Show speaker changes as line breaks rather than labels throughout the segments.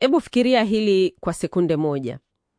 Hebu fikiria hili kwa sekunde moja.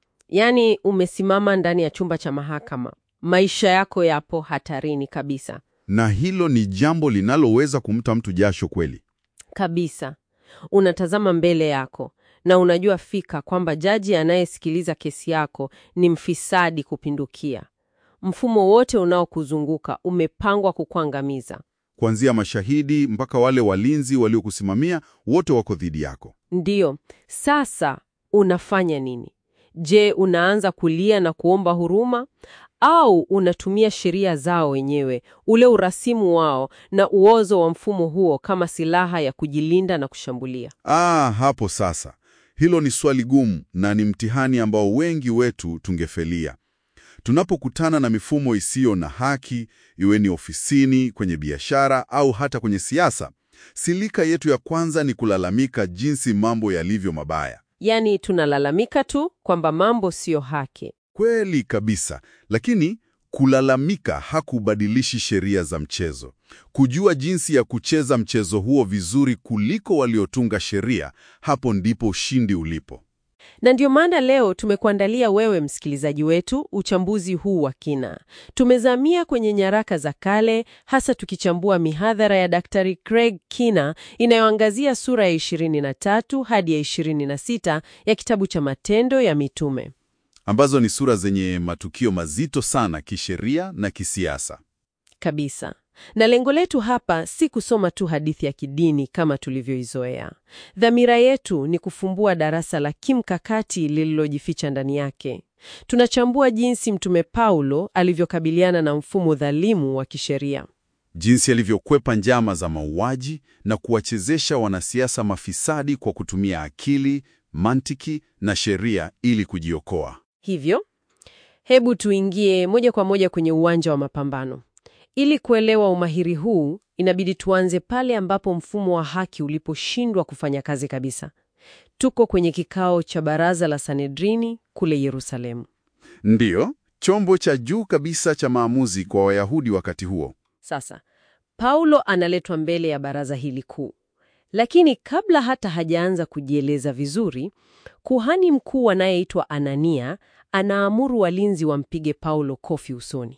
Yaani umesimama ndani ya chumba cha mahakama, maisha yako yapo hatarini kabisa
Na hilo ni jambo linaloweza kumta mtu jasho kweli.
kabisa. Unatazama mbele yako na unajua fika kwamba jaji anayesikiliza kesi yako ni mfisadi kupindukia. Mfumo wote unaokuzunguka umepangwa kukuangamiza.
Kuanzia mashahidi mpaka wale walinzi waliokusimamia, wote wako dhidi yako.
Ndiyo, sasa unafanya nini? Je, unaanza kulia na kuomba huruma au unatumia sheria zao wenyewe, ule urasimu wao na uozo wa mfumo huo kama silaha ya kujilinda na kushambulia?
Ah, hapo sasa. Hilo ni swali gumu na ni mtihani ambao wengi wetu tungefelia. Tunapokutana na mifumo isiyo na haki, iwe ni ofisini, kwenye biashara au hata kwenye siasa, silika yetu ya kwanza ni kulalamika jinsi mambo yalivyo mabaya.
Yaani tunalalamika tu kwamba mambo siyo haki.
Kweli kabisa, lakini kulalamika hakubadilishi sheria za mchezo. Kujua jinsi ya kucheza mchezo huo vizuri kuliko waliotunga sheria, hapo ndipo ushindi ulipo.
Na ndio maana leo tumekuandalia wewe msikilizaji wetu uchambuzi huu wa kina. Tumezamia kwenye nyaraka za kale, hasa tukichambua mihadhara ya Daktari Craig Kina inayoangazia sura ya 23 hadi ya 26 ya kitabu cha Matendo ya Mitume.
ambazo ni sura zenye matukio mazito sana kisheria na kisiasa.
Kabisa. Na lengo letu hapa si kusoma tu hadithi ya kidini kama tulivyoizoea. Dhamira yetu ni kufumbua darasa la kimkakati lililojificha ndani yake. Tunachambua jinsi Mtume Paulo alivyokabiliana na mfumo dhalimu wa kisheria.
Jinsi alivyokwepa njama za mauaji na kuwachezesha wanasiasa mafisadi kwa kutumia akili, mantiki na sheria ili kujiokoa.
Hivyo, hebu tuingie moja kwa moja kwenye uwanja wa mapambano. Ili kuelewa umahiri huu, inabidi tuanze pale ambapo mfumo wa haki uliposhindwa kufanya kazi kabisa. Tuko kwenye kikao cha baraza la Sanedrini kule Yerusalemu.
Ndiyo, chombo cha juu kabisa cha maamuzi kwa Wayahudi wakati huo.
Sasa, Paulo analetwa mbele ya baraza hili kuu. Lakini kabla hata hajaanza kujieleza vizuri, kuhani mkuu anayeitwa Anania anaamuru walinzi wampige Paulo kofi usoni.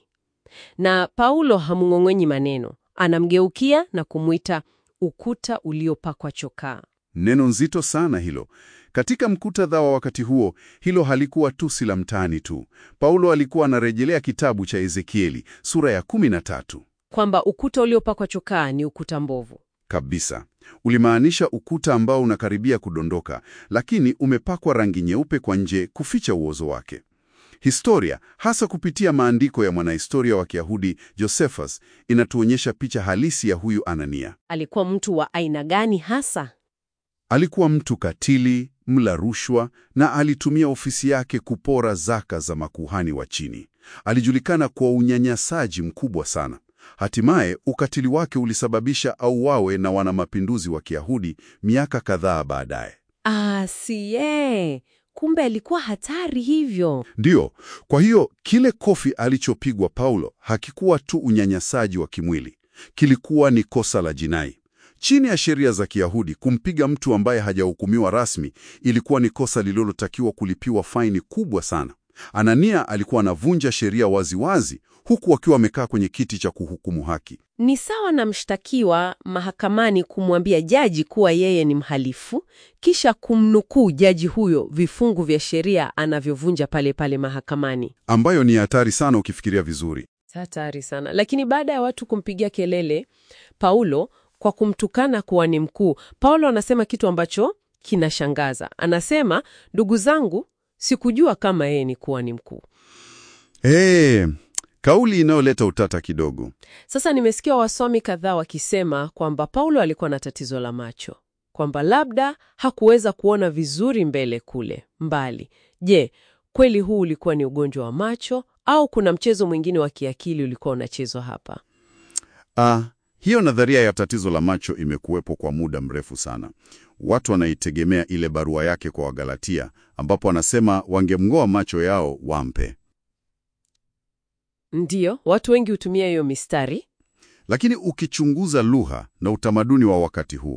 Na Paulo hamng'ong'enyi maneno, anamgeukia na kumwita ukuta uliopakwa chokaa.
Neno nzito sana hilo. Katika mkutadha wa wakati huo, hilo halikuwa tusi la mtaani tu. Paulo alikuwa anarejelea kitabu cha Ezekieli sura ya 13
Kwamba ukuta uliopakwa chokaa ni ukuta mbovu.
kabisa. Ulimaanisha ukuta ambao unakaribia kudondoka, lakini umepakwa rangi nyeupe kwa nje kuficha uozo wake. Historia, hasa kupitia maandiko ya mwanahistoria wa Kiyahudi Josephus, inatuonyesha picha halisi ya huyu Anania.
Alikuwa mtu wa aina gani hasa?
Alikuwa mtu katili, mla rushwa na alitumia ofisi yake kupora zaka za makuhani wa chini. Alijulikana kwa unyanyasaji mkubwa sana. Hatimaye ukatili wake ulisababisha auawe na wanamapinduzi wa Kiyahudi miaka kadhaa baadaye.
Ah, siye. Kumbe alikuwa hatari hivyo.
Ndiyo, kwa hiyo kile kofi alichopigwa Paulo hakikuwa tu unyanyasaji wa kimwili, kilikuwa ni kosa la jinai. Chini ya sheria za Kiyahudi, kumpiga mtu ambaye hajahukumiwa rasmi ilikuwa ni kosa lililotakiwa kulipiwa faini kubwa sana. Anania alikuwa anavunja sheria waziwazi, huku akiwa amekaa kwenye kiti cha kuhukumu haki.
Ni sawa na mshtakiwa mahakamani kumwambia jaji kuwa yeye ni mhalifu, kisha kumnukuu jaji huyo vifungu vya sheria anavyovunja pale pale mahakamani.
ambayo ni hatari sana ukifikiria vizuri.
Hatari sana. Lakini baada ya watu kumpigia kelele Paulo kwa kumtukana kuwa ni mkuu, Paulo anasema kitu ambacho kinashangaza. Anasema, ndugu zangu, sikujua kama yeye ni kuwa ni mkuu.
Hey, kauli inayoleta utata kidogo.
Sasa nimesikia wasomi kadhaa wakisema kwamba Paulo alikuwa na tatizo la macho, kwamba labda hakuweza kuona vizuri mbele kule mbali. Je, kweli huu ulikuwa ni ugonjwa wa macho au kuna mchezo mwingine wa kiakili ulikuwa unachezwa hapa?
Ah, hiyo nadharia ya tatizo la macho imekuwepo kwa muda mrefu sana. Watu wanaitegemea ile barua yake kwa Wagalatia ambapo anasema wangemng'oa macho yao wampe.
Ndiyo, watu wengi hutumia hiyo mistari.
Lakini ukichunguza lugha na utamaduni wa wakati huo,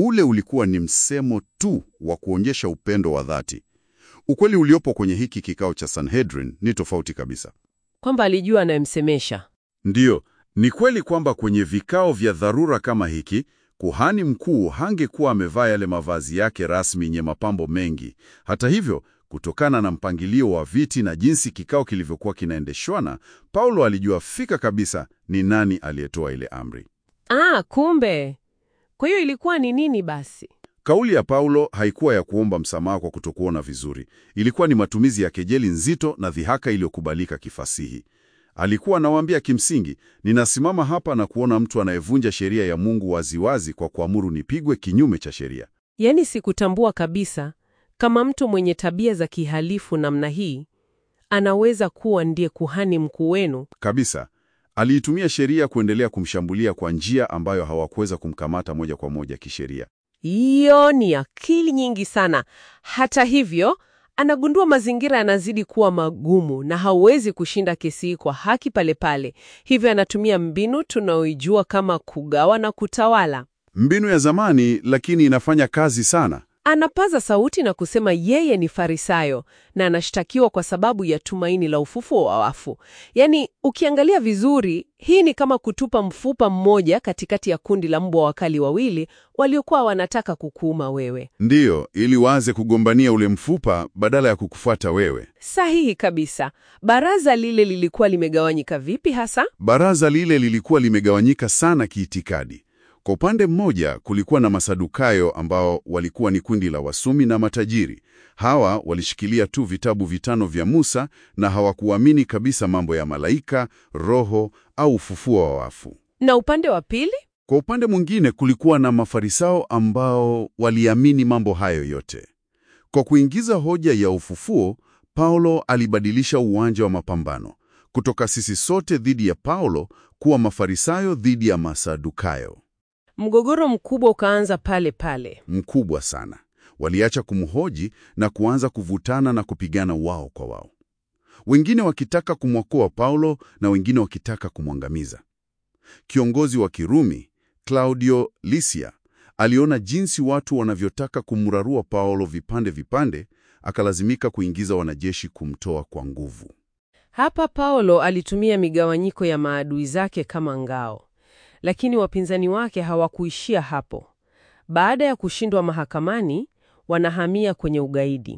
Ule ulikuwa ni msemo tu wa kuonyesha upendo wa dhati. Ukweli uliopo kwenye hiki kikao cha Sanhedrin ni tofauti kabisa.
Kwamba alijua anayemsemesha.
Ndiyo, ni kweli kwamba kwenye vikao vya dharura kama hiki, kuhani mkuu hangekuwa amevaa yale mavazi yake rasmi yenye mapambo mengi. Hata hivyo, kutokana na mpangilio wa viti na jinsi kikao kilivyokuwa kinaendeshwana, Paulo alijua fika kabisa ni nani aliyetoa ile amri.
Ah, kumbe. Kwa hiyo ilikuwa ni nini basi?
Kauli ya Paulo haikuwa ya kuomba msamaha kwa kutokuona vizuri. Ilikuwa ni matumizi ya kejeli nzito na dhihaka iliyokubalika kifasihi. Alikuwa anawaambia kimsingi, ninasimama hapa na kuona mtu anayevunja sheria ya Mungu waziwazi kwa kuamuru nipigwe kinyume cha sheria.
Yaani sikutambua kabisa kama mtu mwenye tabia za kihalifu namna hii anaweza kuwa ndiye kuhani mkuu wenu.
Kabisa. Aliitumia sheria kuendelea kumshambulia kwa njia ambayo hawakuweza kumkamata moja kwa moja kisheria.
Hiyo ni akili nyingi sana. Hata hivyo, anagundua mazingira yanazidi kuwa magumu na hauwezi kushinda kesi hii kwa haki pale pale. Hivyo anatumia mbinu tunaoijua kama kugawa na kutawala.
Mbinu ya zamani, lakini inafanya kazi sana.
Anapaza sauti na kusema yeye ni Farisayo na anashtakiwa kwa sababu ya tumaini la ufufuo wa wafu. Yaani, ukiangalia vizuri, hii ni kama kutupa mfupa mmoja katikati ya kundi la mbwa wakali wawili waliokuwa wanataka kukuuma wewe.
Ndiyo, ili waanze kugombania ule mfupa badala ya kukufuata wewe.
Sahihi kabisa. Baraza lile lilikuwa limegawanyika vipi hasa?
Baraza lile lilikuwa limegawanyika sana kiitikadi. Kwa upande mmoja kulikuwa na Masadukayo ambao walikuwa ni kundi la wasomi na matajiri. Hawa walishikilia tu vitabu vitano vya Musa na hawakuamini kabisa mambo ya malaika, roho au ufufuo wa wafu.
Na upande wa pili?
Kwa upande mwingine kulikuwa na Mafarisao ambao waliamini mambo hayo yote. Kwa kuingiza hoja ya ufufuo, Paulo alibadilisha uwanja wa mapambano kutoka sisi sote dhidi ya Paulo kuwa Mafarisayo dhidi ya Masadukayo.
Mgogoro mkubwa ukaanza pale pale.
Mkubwa sana. Waliacha kumhoji na kuanza kuvutana na kupigana wao kwa wao, wengine wakitaka kumwokoa Paulo na wengine wakitaka kumwangamiza. Kiongozi wa Kirumi Claudio Lysia aliona jinsi watu wanavyotaka kumrarua Paulo vipande vipande, akalazimika kuingiza wanajeshi kumtoa kwa nguvu.
Hapa Paulo alitumia migawanyiko ya maadui zake kama ngao, lakini wapinzani wake hawakuishia hapo. Baada ya kushindwa mahakamani, wanahamia kwenye ugaidi.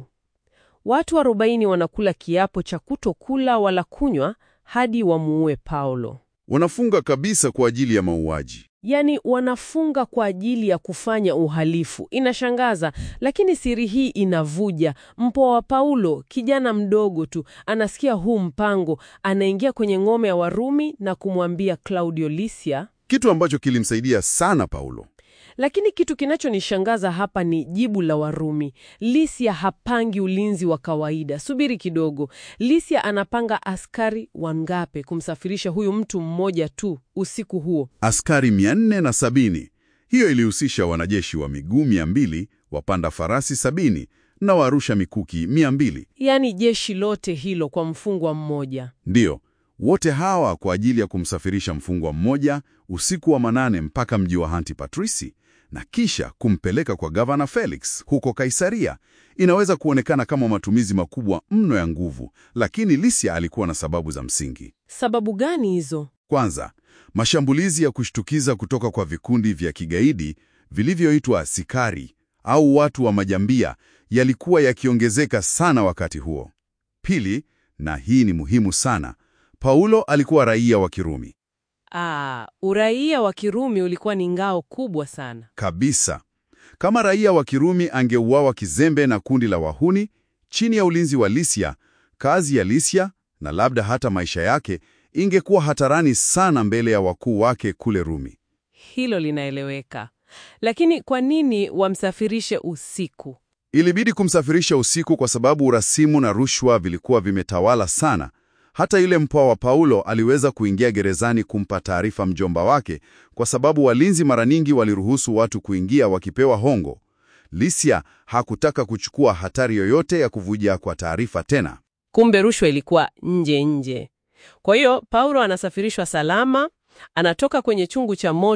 Watu arobaini wanakula kiapo cha kutokula wala kunywa hadi wamuue Paulo.
Wanafunga kabisa kwa ajili ya mauaji.
Yaani wanafunga kwa ajili ya kufanya uhalifu. Inashangaza, lakini siri hii inavuja. Mpwa wa Paulo, kijana mdogo tu, anasikia huu mpango, anaingia kwenye ngome ya Warumi na kumwambia Claudio Lysia.
Kitu ambacho kilimsaidia sana Paulo.
Lakini kitu kinachonishangaza hapa ni jibu la Warumi. Lysia hapangi ulinzi wa kawaida. Subiri kidogo. Lysia anapanga askari wangape kumsafirisha huyu mtu mmoja tu usiku huo?
Askari 470. Hiyo ilihusisha wanajeshi wa miguu 200, wapanda farasi 70 na warusha mikuki 200.
Yaani jeshi lote hilo kwa mfungwa mmoja.
Ndiyo, wote hawa kwa ajili ya kumsafirisha mfungwa mmoja usiku wa manane mpaka mji wa Antipatrisi na kisha kumpeleka kwa gavana Felix huko Kaisaria. Inaweza kuonekana kama matumizi makubwa mno ya nguvu, lakini Lysia alikuwa na sababu za msingi.
Sababu gani hizo?
Kwanza, mashambulizi ya kushtukiza kutoka kwa vikundi vya kigaidi vilivyoitwa Sikari au watu wa majambia yalikuwa yakiongezeka sana wakati huo. Pili, na hii ni muhimu sana, Paulo alikuwa raia wa Kirumi.
Ah, uraia wa Kirumi ulikuwa ni ngao kubwa sana.
Kabisa. Kama raia wa Kirumi angeuawa kizembe na kundi la wahuni chini ya ulinzi wa Lysia, kazi ya Lysia na labda hata maisha yake ingekuwa hatarani sana mbele ya wakuu wake kule Rumi.
Hilo linaeleweka. Lakini kwa nini wamsafirishe usiku?
Ilibidi kumsafirisha usiku kwa sababu urasimu na rushwa vilikuwa vimetawala sana. Hata yule mpwa wa Paulo aliweza kuingia gerezani kumpa taarifa mjomba wake, kwa sababu walinzi mara nyingi waliruhusu watu kuingia wakipewa hongo. Lysia hakutaka kuchukua hatari yoyote ya kuvuja kwa taarifa tena.
Kumbe rushwa ilikuwa nje nje. Kwa hiyo Paulo anasafirishwa salama, anatoka kwenye chungu cha moto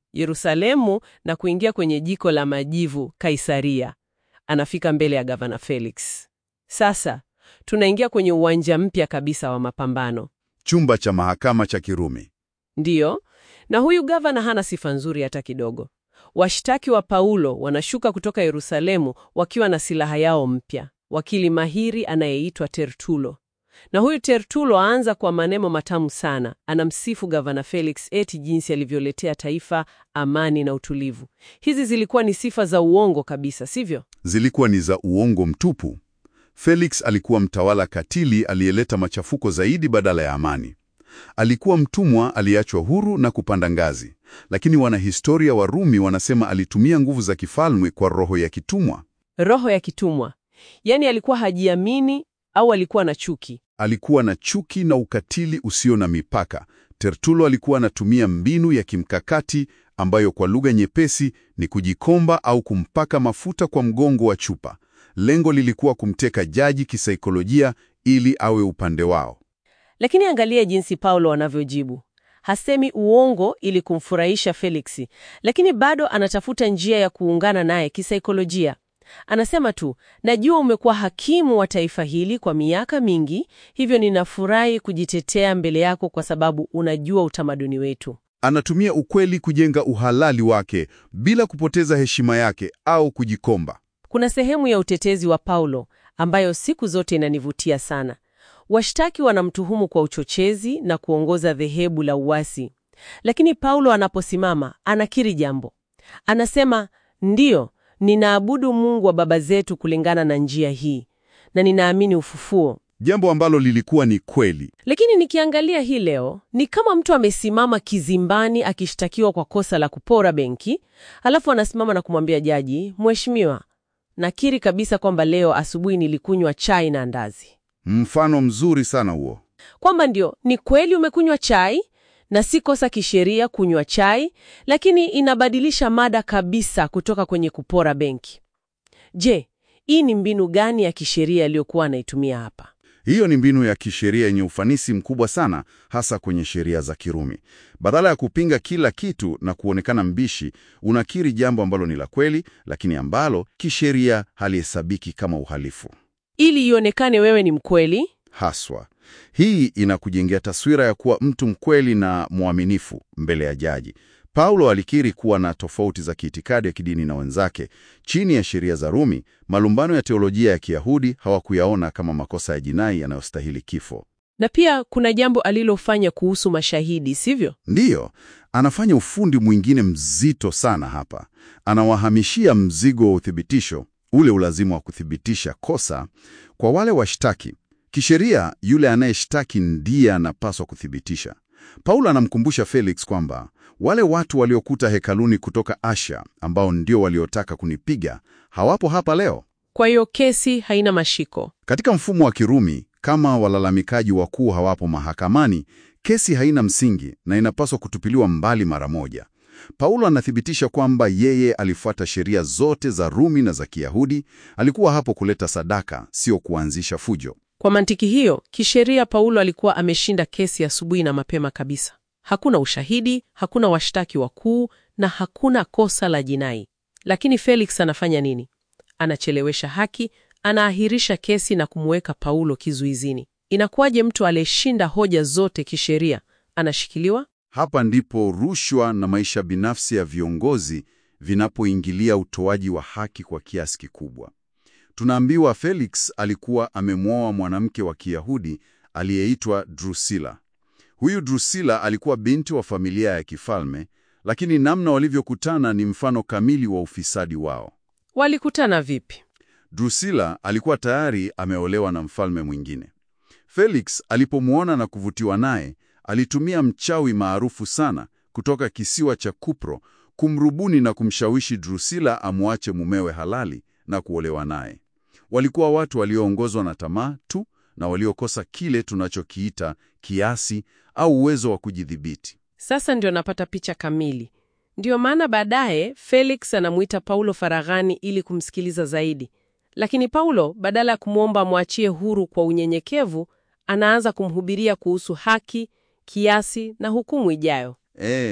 Yerusalemu na kuingia kwenye jiko la majivu Kaisaria. Anafika mbele ya gavana Felix. Sasa tunaingia kwenye uwanja mpya kabisa wa mapambano.
Chumba cha mahakama cha Kirumi.
Ndiyo, na huyu gavana hana sifa nzuri hata kidogo. Washtaki wa Paulo wanashuka kutoka Yerusalemu wakiwa na silaha yao mpya, wakili mahiri anayeitwa Tertulo. Na huyu Tertulo aanza kwa maneno matamu sana, anamsifu gavana Felix eti jinsi alivyoletea taifa amani na utulivu. Hizi zilikuwa ni sifa za uongo kabisa, sivyo?
Zilikuwa ni za uongo mtupu. Felix alikuwa mtawala katili aliyeleta machafuko zaidi badala ya amani. Alikuwa mtumwa aliyeachwa huru na kupanda ngazi, lakini wanahistoria wa Rumi wanasema alitumia nguvu za kifalme kwa roho ya kitumwa.
Roho ya kitumwa, yaani alikuwa hajiamini au alikuwa na chuki.
Alikuwa na chuki na ukatili usio na mipaka. Tertulo alikuwa anatumia mbinu ya kimkakati ambayo kwa lugha nyepesi ni kujikomba au kumpaka mafuta kwa mgongo wa chupa. Lengo lilikuwa kumteka jaji kisaikolojia ili awe upande wao.
Lakini angalia jinsi Paulo anavyojibu. Hasemi uongo ili kumfurahisha Felix, lakini bado anatafuta njia ya kuungana naye kisaikolojia. Anasema tu, najua umekuwa hakimu wa taifa hili kwa miaka mingi, hivyo ninafurahi kujitetea mbele yako kwa sababu unajua utamaduni wetu.
Anatumia ukweli kujenga uhalali wake bila kupoteza heshima yake au kujikomba.
Kuna sehemu ya utetezi wa Paulo ambayo siku zote inanivutia sana. Washtaki wanamtuhumu kwa uchochezi na kuongoza dhehebu la uasi, lakini Paulo anaposimama anakiri jambo. Anasema, ndiyo, ninaabudu Mungu wa baba zetu kulingana na njia hii na ninaamini ufufuo.
Jambo ambalo lilikuwa ni kweli.
Lakini nikiangalia hii leo ni kama mtu amesimama kizimbani akishtakiwa kwa kosa la kupora benki, alafu anasimama na kumwambia jaji, Mheshimiwa, nakiri kabisa kwamba leo asubuhi nilikunywa chai na andazi.
Mfano mzuri sana huo.
Kwamba ndio ni kweli umekunywa chai na si kosa kisheria kunywa chai, lakini inabadilisha mada kabisa kutoka kwenye kupora benki. Je, hii ni mbinu gani ya kisheria aliyokuwa anaitumia hapa?
Hiyo ni mbinu ya kisheria yenye ufanisi mkubwa sana, hasa kwenye sheria za Kirumi. Badala ya kupinga kila kitu na kuonekana mbishi, unakiri jambo ambalo ni la kweli, lakini ambalo kisheria halihesabiki kama uhalifu.
Ili ionekane wewe ni mkweli.
Haswa hii inakujengea taswira ya kuwa mtu mkweli na mwaminifu mbele ya jaji. Paulo alikiri kuwa na tofauti za kiitikadi ya kidini na wenzake. Chini ya sheria za Rumi, malumbano ya teolojia ya Kiyahudi hawakuyaona kama makosa ya jinai yanayostahili kifo.
Na pia kuna jambo alilofanya kuhusu mashahidi, sivyo?
Ndiyo, anafanya ufundi mwingine mzito sana hapa. Anawahamishia mzigo wa uthibitisho, ule ulazima wa kuthibitisha kosa kwa wale washtaki. Kisheria, yule anayeshtaki ndiye anapaswa kuthibitisha. Paulo anamkumbusha Felix kwamba wale watu waliokuta hekaluni kutoka Asia, ambao ndio waliotaka kunipiga, hawapo hapa leo.
Kwa hiyo kesi haina mashiko.
Katika mfumo wa Kirumi, kama walalamikaji wakuu hawapo mahakamani, kesi haina msingi na inapaswa kutupiliwa mbali mara moja. Paulo anathibitisha kwamba yeye alifuata sheria zote za Rumi na za Kiyahudi. Alikuwa hapo kuleta sadaka, sio kuanzisha fujo.
Kwa mantiki hiyo, kisheria Paulo alikuwa ameshinda kesi asubuhi na mapema kabisa. Hakuna ushahidi, hakuna washtaki wakuu na hakuna kosa la jinai. Lakini Felix anafanya nini? Anachelewesha haki, anaahirisha kesi na kumweka Paulo kizuizini. Inakuwaje mtu aliyeshinda hoja zote kisheria anashikiliwa?
Hapa ndipo rushwa na maisha binafsi ya viongozi vinapoingilia utoaji wa haki kwa kiasi kikubwa. Tunaambiwa Felix alikuwa amemwoa mwanamke wa Kiyahudi aliyeitwa Drusilla. Huyu Drusilla alikuwa binti wa familia ya kifalme, lakini namna walivyokutana ni mfano kamili wa ufisadi wao.
Walikutana vipi?
Drusilla alikuwa tayari ameolewa na mfalme mwingine. Felix alipomwona na kuvutiwa naye, alitumia mchawi maarufu sana kutoka kisiwa cha Kupro kumrubuni na kumshawishi Drusilla amwache mumewe halali na kuolewa naye. Walikuwa watu walioongozwa na tamaa tu na waliokosa kile tunachokiita kiasi au uwezo wa kujidhibiti.
Sasa ndio napata picha kamili. Ndiyo maana baadaye Felix anamuita Paulo faraghani ili kumsikiliza zaidi, lakini Paulo badala ya kumwomba amwachie huru kwa unyenyekevu, anaanza kumhubiria kuhusu haki, kiasi na hukumu ijayo.
E,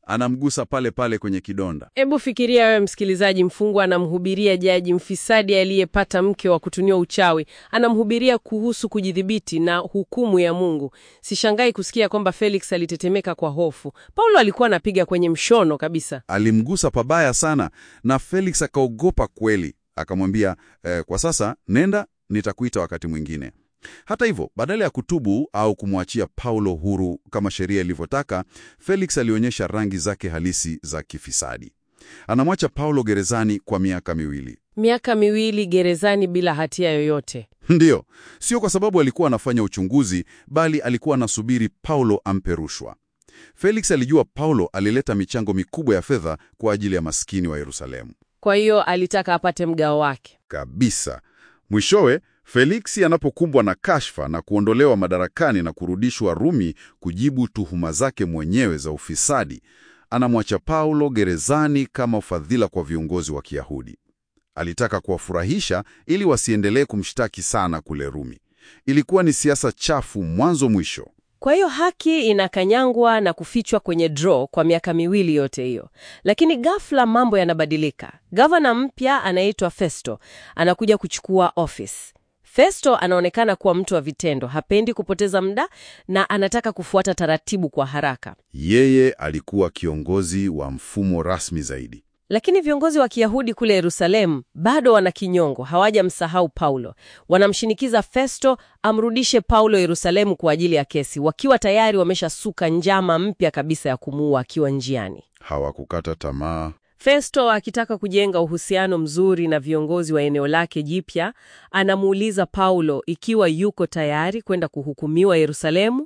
anamgusa pale pale kwenye kidonda.
Hebu fikiria wewe msikilizaji, mfungwa anamhubiria jaji mfisadi aliyepata mke wa kutunia uchawi, anamhubiria kuhusu kujidhibiti na hukumu ya Mungu. Sishangai kusikia kwamba Felix alitetemeka kwa hofu. Paulo alikuwa anapiga kwenye mshono kabisa.
Alimgusa pabaya sana, na Felix akaogopa kweli, akamwambia eh, kwa sasa nenda, nitakuita wakati mwingine. Hata hivyo, badala ya kutubu au kumwachia Paulo huru kama sheria ilivyotaka, Felix alionyesha rangi zake halisi za kifisadi. Anamwacha Paulo gerezani kwa miaka miwili.
Miaka miwili gerezani bila hatia yoyote.
Ndiyo, sio kwa sababu alikuwa anafanya uchunguzi, bali alikuwa anasubiri Paulo ampe rushwa. Felix alijua Paulo alileta michango mikubwa ya fedha kwa ajili ya maskini wa Yerusalemu.
Kwa hiyo alitaka apate mgao wake.
Kabisa. Mwishowe, Feliksi anapokumbwa na kashfa na kuondolewa madarakani na kurudishwa Rumi kujibu tuhuma zake mwenyewe za ufisadi, anamwacha Paulo gerezani kama ufadhila kwa viongozi wa Kiyahudi. Alitaka kuwafurahisha ili wasiendelee kumshtaki sana kule Rumi. Ilikuwa ni siasa chafu mwanzo mwisho.
Kwa hiyo haki inakanyangwa na kufichwa kwenye draw kwa miaka miwili yote hiyo. Lakini ghafla mambo yanabadilika. Gavana mpya anaitwa Festo anakuja kuchukua office. Festo anaonekana kuwa mtu wa vitendo, hapendi kupoteza muda na anataka kufuata taratibu kwa haraka.
Yeye alikuwa kiongozi wa mfumo rasmi zaidi.
Lakini viongozi wa Kiyahudi kule Yerusalemu bado wana kinyongo, hawajamsahau Paulo. Wanamshinikiza Festo amrudishe Paulo Yerusalemu kwa ajili ya kesi, wakiwa tayari wameshasuka njama mpya kabisa ya kumuua akiwa njiani.
Hawakukata tamaa.
Festo akitaka kujenga uhusiano mzuri na viongozi wa eneo lake jipya, anamuuliza Paulo ikiwa yuko tayari kwenda kuhukumiwa Yerusalemu.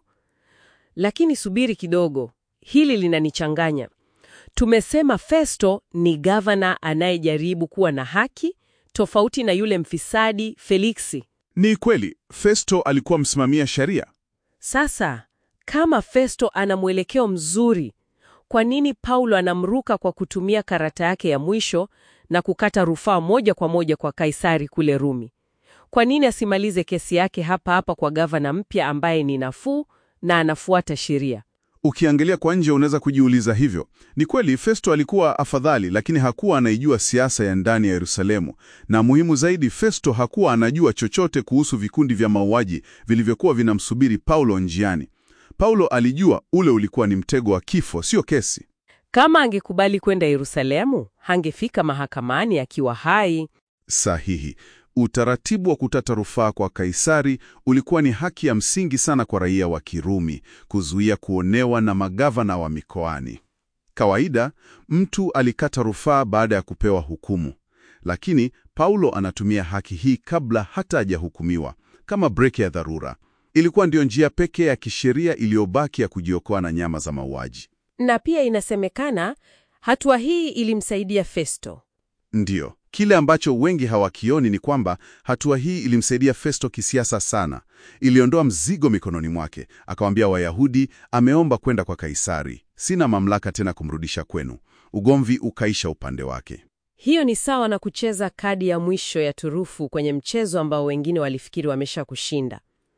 Lakini subiri kidogo, hili linanichanganya. Tumesema Festo ni gavana anayejaribu kuwa na haki, tofauti na yule mfisadi Feliksi.
Ni kweli, Festo alikuwa msimamia sheria.
Sasa kama Festo ana mwelekeo mzuri, kwa nini Paulo anamruka kwa kutumia karata yake ya mwisho na kukata rufaa moja kwa moja kwa Kaisari kule Rumi? Kwa nini asimalize kesi yake hapa hapa kwa gavana mpya ambaye ni nafuu na anafuata sheria?
Ukiangalia kwa nje unaweza kujiuliza hivyo. Ni kweli Festo alikuwa afadhali, lakini hakuwa anaijua siasa ya ndani ya Yerusalemu, na muhimu zaidi, Festo hakuwa anajua chochote kuhusu vikundi vya mauaji vilivyokuwa vinamsubiri Paulo njiani. Paulo alijua ule ulikuwa ni mtego wa kifo, sio kesi.
Kama angekubali kwenda Yerusalemu, hangefika mahakamani akiwa hai.
Sahihi. Utaratibu wa kutata rufaa kwa Kaisari ulikuwa ni haki ya msingi sana kwa raia wa Kirumi, kuzuia kuonewa na magavana wa mikoani. Kawaida mtu alikata rufaa baada ya kupewa hukumu, lakini Paulo anatumia haki hii kabla hata hajahukumiwa kama breki ya dharura. Ilikuwa ndiyo njia pekee ya kisheria iliyobaki ya kujiokoa na nyama za mauaji.
Na pia inasemekana hatua hii ilimsaidia Festo.
Ndiyo, kile ambacho wengi hawakioni ni kwamba hatua hii ilimsaidia Festo kisiasa sana. Iliondoa mzigo mikononi mwake, akawaambia Wayahudi, ameomba kwenda kwa Kaisari, sina mamlaka tena kumrudisha kwenu. Ugomvi ukaisha upande wake.
Hiyo ni sawa na kucheza kadi ya mwisho ya turufu kwenye mchezo ambao wengine walifikiri wamesha kushinda.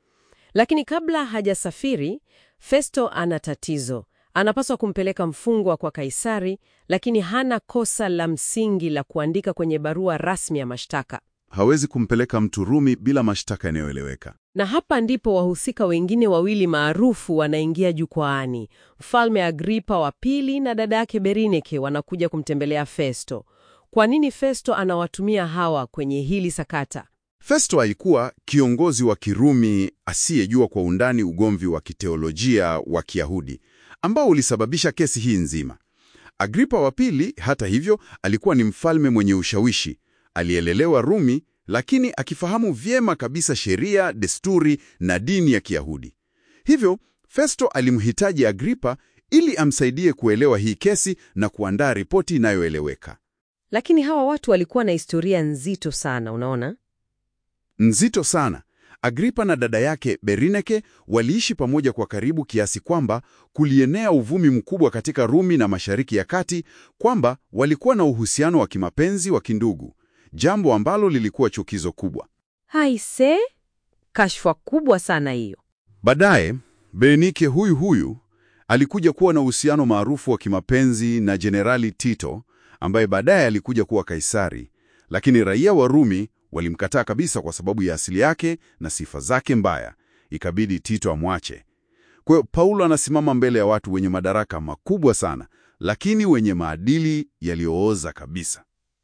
Lakini kabla hajasafiri, Festo ana tatizo. Anapaswa kumpeleka mfungwa kwa Kaisari, lakini hana kosa la msingi la kuandika kwenye barua rasmi ya mashtaka.
Hawezi kumpeleka mtu Rumi bila mashtaka yanayoeleweka.
Na hapa ndipo wahusika wengine wawili maarufu wanaingia jukwaani. Mfalme Agripa wa pili na dada yake Berinike wanakuja kumtembelea Festo. Kwa nini Festo anawatumia hawa kwenye hili sakata?
Festo alikuwa kiongozi wa Kirumi asiyejua kwa undani ugomvi wa kiteolojia wa Kiyahudi ambao ulisababisha kesi hii nzima. Agripa wa pili, hata hivyo, alikuwa ni mfalme mwenye ushawishi, alielelewa Rumi, lakini akifahamu vyema kabisa sheria, desturi na dini ya Kiyahudi. Hivyo Festo alimhitaji Agripa ili amsaidie kuelewa hii kesi na kuandaa ripoti inayoeleweka.
Lakini hawa watu walikuwa na historia nzito sana, unaona?
Nzito sana. Agripa na dada yake Berinike waliishi pamoja kwa karibu kiasi kwamba kulienea uvumi mkubwa katika Rumi na Mashariki ya Kati kwamba walikuwa na uhusiano wa kimapenzi wa kindugu, jambo ambalo lilikuwa chukizo kubwa.
Haise, kashfa kubwa sana hiyo.
Baadaye Berinike huyu huyu Alikuja kuwa na uhusiano maarufu wa kimapenzi na Jenerali Tito ambaye baadaye alikuja kuwa Kaisari, lakini raia wa Rumi walimkataa kabisa kwa sababu ya asili yake na sifa zake mbaya. Ikabidi Tito amwache. Kwa hiyo Paulo anasimama mbele ya watu wenye madaraka makubwa sana, lakini wenye maadili yaliyooza kabisa.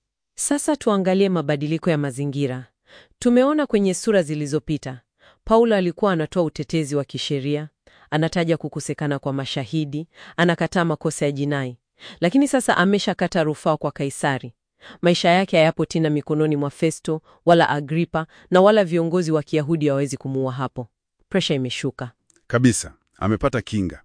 Sasa tuangalie mabadiliko ya mazingira. Tumeona kwenye sura zilizopita, Paulo alikuwa anatoa utetezi wa kisheria, anataja kukosekana kwa mashahidi, anakataa makosa ya jinai. Lakini sasa ameshakata rufaa kwa Kaisari. Maisha yake hayapo tena mikononi mwa Festo wala Agripa na wala viongozi wa Kiyahudi hawawezi kumuua hapo. Presha imeshuka.
Kabisa, amepata kinga.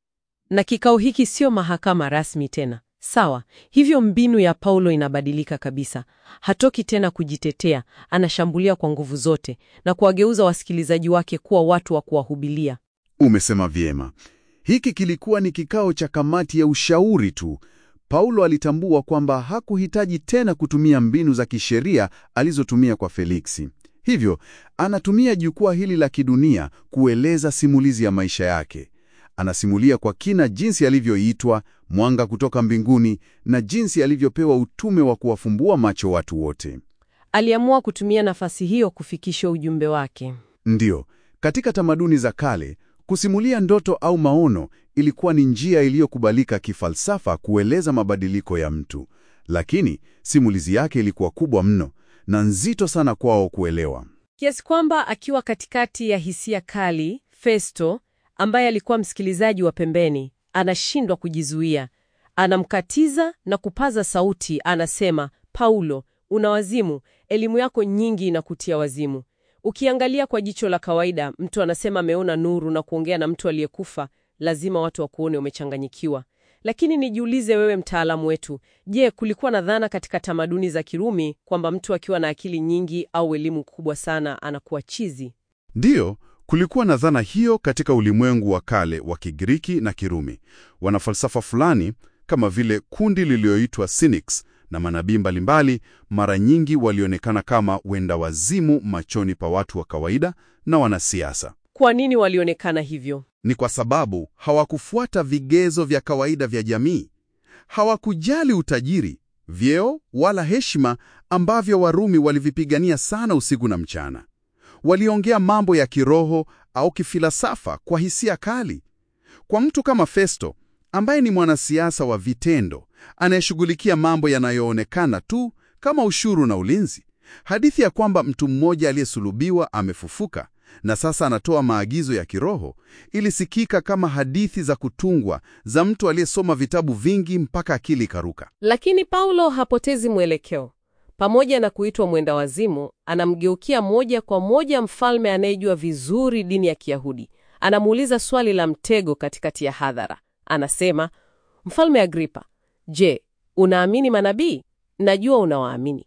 Na kikao hiki sio mahakama rasmi tena. Sawa, hivyo mbinu ya Paulo inabadilika kabisa. Hatoki tena kujitetea, anashambulia kwa nguvu zote na kuwageuza wasikilizaji wake kuwa watu wa kuwahubilia.
Umesema vyema. Hiki kilikuwa ni kikao cha kamati ya ushauri tu. Paulo alitambua kwamba hakuhitaji tena kutumia mbinu za kisheria alizotumia kwa Feliksi. Hivyo, anatumia jukwaa hili la kidunia kueleza simulizi ya maisha yake. Anasimulia kwa kina jinsi alivyoitwa mwanga kutoka mbinguni na jinsi alivyopewa utume wa kuwafumbua macho watu wote.
Aliamua kutumia nafasi hiyo kufikisha ujumbe wake.
Ndiyo, katika tamaduni za kale, kusimulia ndoto au maono ilikuwa ni njia iliyokubalika kifalsafa kueleza mabadiliko ya mtu. Lakini simulizi yake ilikuwa kubwa mno na nzito sana kwao kuelewa.
Kiasi kwamba akiwa katikati ya hisia kali, Festo ambaye alikuwa msikilizaji wa pembeni anashindwa kujizuia. Anamkatiza na kupaza sauti, anasema, Paulo, una wazimu, elimu yako nyingi inakutia wazimu. Ukiangalia kwa jicho la kawaida, mtu anasema ameona nuru na kuongea na mtu aliyekufa, lazima watu wakuone umechanganyikiwa. Lakini nijiulize wewe, mtaalamu wetu, je, kulikuwa na dhana katika tamaduni za Kirumi kwamba mtu akiwa na akili nyingi au elimu kubwa sana anakuwa chizi?
Ndiyo, kulikuwa na dhana hiyo katika ulimwengu wa kale wa Kigiriki na Kirumi. Wanafalsafa fulani kama vile kundi lililoitwa Cynics na manabii mbalimbali mara nyingi walionekana kama wenda wazimu machoni pa watu wa kawaida na wanasiasa.
Kwa nini walionekana hivyo?
Ni kwa sababu hawakufuata vigezo vya kawaida vya jamii. Hawakujali utajiri, vyeo wala heshima ambavyo Warumi walivipigania sana usiku na mchana. Waliongea mambo ya kiroho au kifilasafa kwa hisia kali. Kwa mtu kama Festo ambaye ni mwanasiasa wa vitendo anayeshughulikia mambo yanayoonekana tu kama ushuru na ulinzi, hadithi ya kwamba mtu mmoja aliyesulubiwa amefufuka na sasa anatoa maagizo ya kiroho ilisikika kama hadithi za kutungwa za mtu aliyesoma vitabu vingi mpaka akili ikaruka.
Lakini Paulo hapotezi mwelekeo. Pamoja na kuitwa mwenda wazimu, anamgeukia moja kwa moja mfalme anayejua vizuri dini ya Kiyahudi. Anamuuliza swali la mtego katikati ya hadhara. Anasema, Mfalme Agripa, je, unaamini manabii? Najua unawaamini.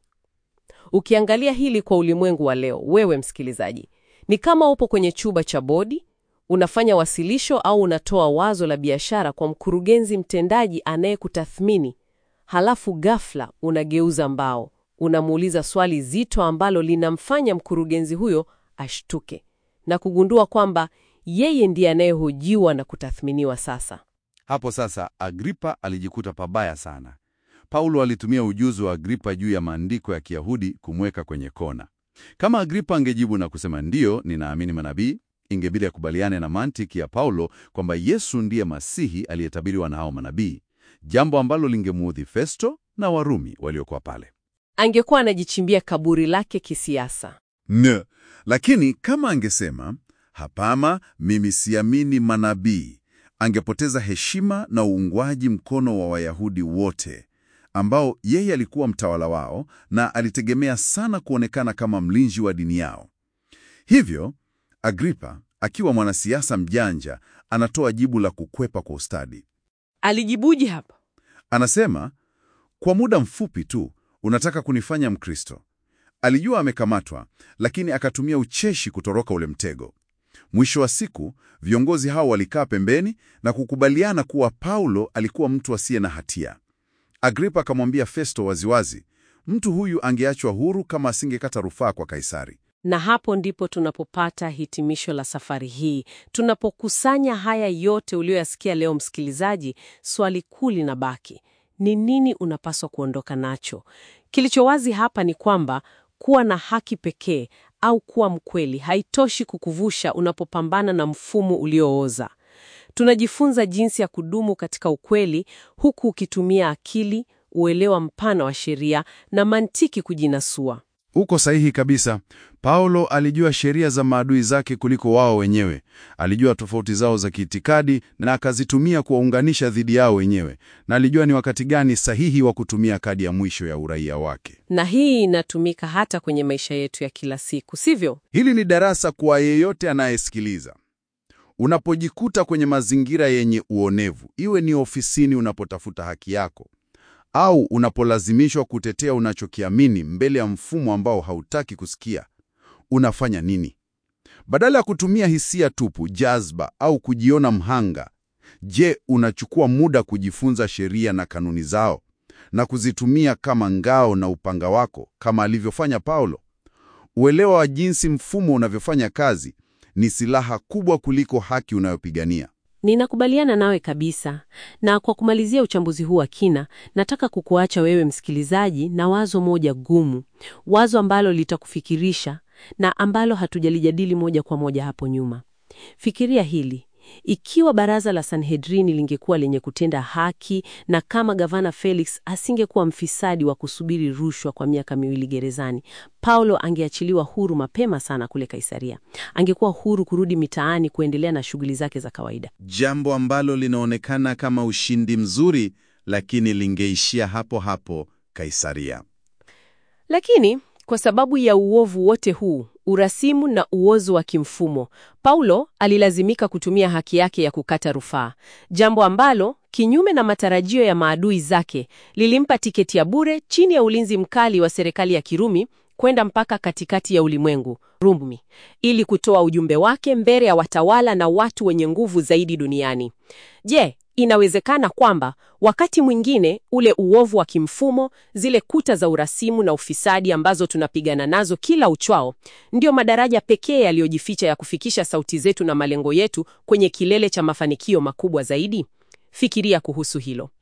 Ukiangalia hili kwa ulimwengu wa leo, wewe msikilizaji, ni kama upo kwenye chumba cha bodi, unafanya wasilisho au unatoa wazo la biashara kwa mkurugenzi mtendaji anayekutathmini, halafu ghafla unageuza mbao, unamuuliza swali zito ambalo linamfanya mkurugenzi huyo ashtuke na kugundua kwamba yeye ndiye anayehojiwa na kutathminiwa sasa.
Hapo sasa Agripa alijikuta pabaya sana. Paulo alitumia ujuzi wa Agripa juu ya maandiko ya Kiyahudi kumweka kwenye kona. Kama Agripa angejibu na kusema ndiyo, ninaamini manabii, ingebidi akubaliane na mantiki ya Paulo kwamba Yesu ndiye Masihi aliyetabiriwa na hao manabii, jambo ambalo lingemuudhi Festo na Warumi waliokuwa pale.
Angekuwa anajichimbia kaburi lake kisiasa.
Ne, lakini kama angesema hapana, mimi siamini manabii, angepoteza heshima na uungwaji mkono wa Wayahudi wote ambao yeye alikuwa mtawala wao na alitegemea sana kuonekana kama mlinzi wa dini yao. Hivyo Agripa akiwa mwanasiasa mjanja anatoa jibu la kukwepa kwa ustadi.
Alijibuje hapa?
Anasema, kwa muda mfupi tu unataka kunifanya Mkristo. Alijua amekamatwa, lakini akatumia ucheshi kutoroka ule mtego. Mwisho wa siku, viongozi hao walikaa pembeni na kukubaliana kuwa Paulo alikuwa mtu asiye na hatia. Agripa akamwambia Festo waziwazi, mtu huyu angeachwa huru kama asingekata rufaa kwa Kaisari.
Na hapo ndipo tunapopata hitimisho la safari hii. Tunapokusanya haya yote uliyoyasikia leo, msikilizaji, swali kuu linabaki: ni nini unapaswa kuondoka nacho? Kilicho wazi hapa ni kwamba kuwa na haki pekee au kuwa mkweli haitoshi kukuvusha unapopambana na mfumo uliooza. Tunajifunza jinsi ya kudumu katika ukweli huku ukitumia akili, uelewa mpana wa sheria na mantiki kujinasua.
Uko sahihi kabisa. Paulo alijua sheria za maadui zake kuliko wao wenyewe. Alijua tofauti zao za kiitikadi na akazitumia kuwaunganisha dhidi yao wenyewe, na alijua ni wakati gani sahihi wa kutumia kadi ya mwisho ya uraia wake.
Na hii inatumika hata kwenye maisha yetu ya kila siku, sivyo?
Hili ni darasa kwa yeyote anayesikiliza. Unapojikuta kwenye mazingira yenye uonevu, iwe ni ofisini unapotafuta haki yako au unapolazimishwa kutetea unachokiamini mbele ya mfumo ambao hautaki kusikia, unafanya nini? Badala ya kutumia hisia tupu, jazba au kujiona mhanga, je, unachukua muda kujifunza sheria na kanuni zao na kuzitumia kama ngao na upanga wako kama alivyofanya Paulo? Uelewa wa jinsi mfumo unavyofanya kazi ni silaha kubwa kuliko haki unayopigania.
Ninakubaliana nawe kabisa. Na kwa kumalizia uchambuzi huu wa kina, nataka kukuacha wewe msikilizaji na wazo moja gumu, wazo ambalo litakufikirisha na ambalo hatujalijadili moja kwa moja hapo nyuma. Fikiria hili. Ikiwa baraza la Sanhedrini lingekuwa lenye kutenda haki na kama gavana Felix asingekuwa mfisadi wa kusubiri rushwa kwa miaka miwili gerezani, Paulo angeachiliwa huru mapema sana kule Kaisaria. Angekuwa huru kurudi mitaani kuendelea na shughuli zake za kawaida.
Jambo ambalo linaonekana kama ushindi mzuri, lakini lingeishia hapo hapo Kaisaria.
Lakini kwa sababu ya uovu wote huu, urasimu na uozo wa kimfumo, Paulo alilazimika kutumia haki yake ya kukata rufaa, jambo ambalo kinyume na matarajio ya maadui zake lilimpa tiketi ya bure chini ya ulinzi mkali wa serikali ya Kirumi kwenda mpaka katikati ya ulimwengu Rumi, ili kutoa ujumbe wake mbele ya watawala na watu wenye nguvu zaidi duniani. Je, inawezekana kwamba wakati mwingine ule uovu wa kimfumo, zile kuta za urasimu na ufisadi ambazo tunapigana nazo kila uchwao, ndio madaraja pekee yaliyojificha ya kufikisha sauti zetu na malengo yetu kwenye kilele cha mafanikio makubwa zaidi? Fikiria kuhusu hilo.